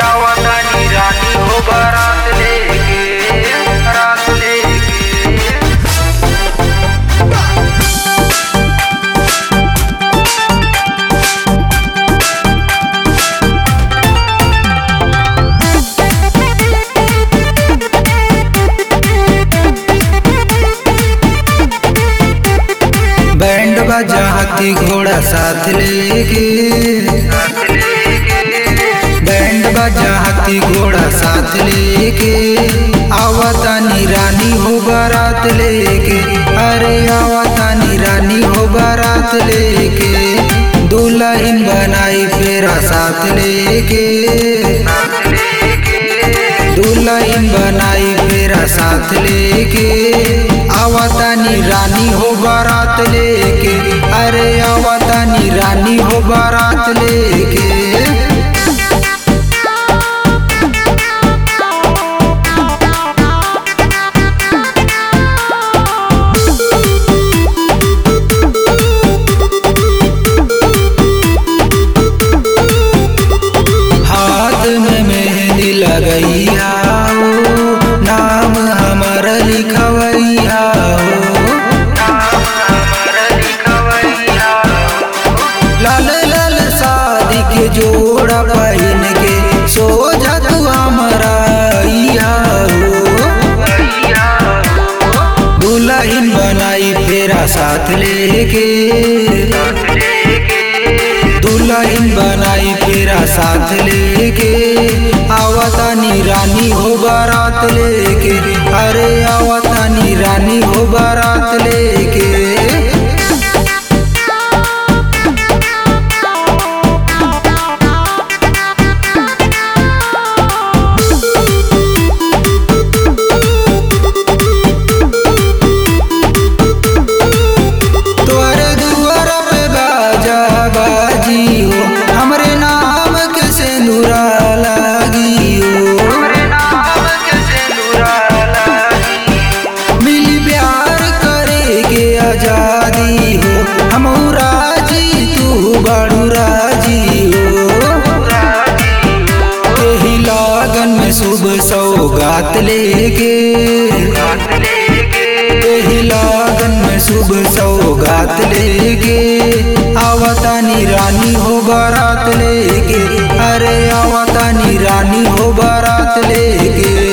आवतानी रानी हो बारात लेके रात लेके बैंड बाजा हाथी घोड़ा साथ लेके बैंड बाजा हाथी घोड़ा साथ लेके आवतानी रानी हो बारात लेके अरे आवतानी रानी हो बारात लेके दुल्हन बनाई फेरा साथ लेके दुल्हन बनाई फेरा साथ लेके आवतानी रानी हो बारात लेके अरे आवतानी रानी हो बारात लेके हाथ में मेहंदी लगैया हो नाम हमर लिखवैया हो लाल लाल शादी के जोड़ा पहन के सोझा तू हमारा अइया हो दुल्हन बनाई फेरा साथ लेके दुल्हन बनाई फेरा साथ लेके आवतानी रानी हो बारात लेके अरे आवतानी रानी हो बारात लेके तोरे दुआर पे बाजा बाजी हो हमरे नाम के सिंदूरा लागी हो मिली प्यार करे के आजादी हो हम राजी तू बड़ू राजी हो एही लागन में शुभ सौगात लेके एही लागन में शुभ सौगात लेके आवतानी रानी हो बारात लेके अरे आवतानी रानी हो बारात लेके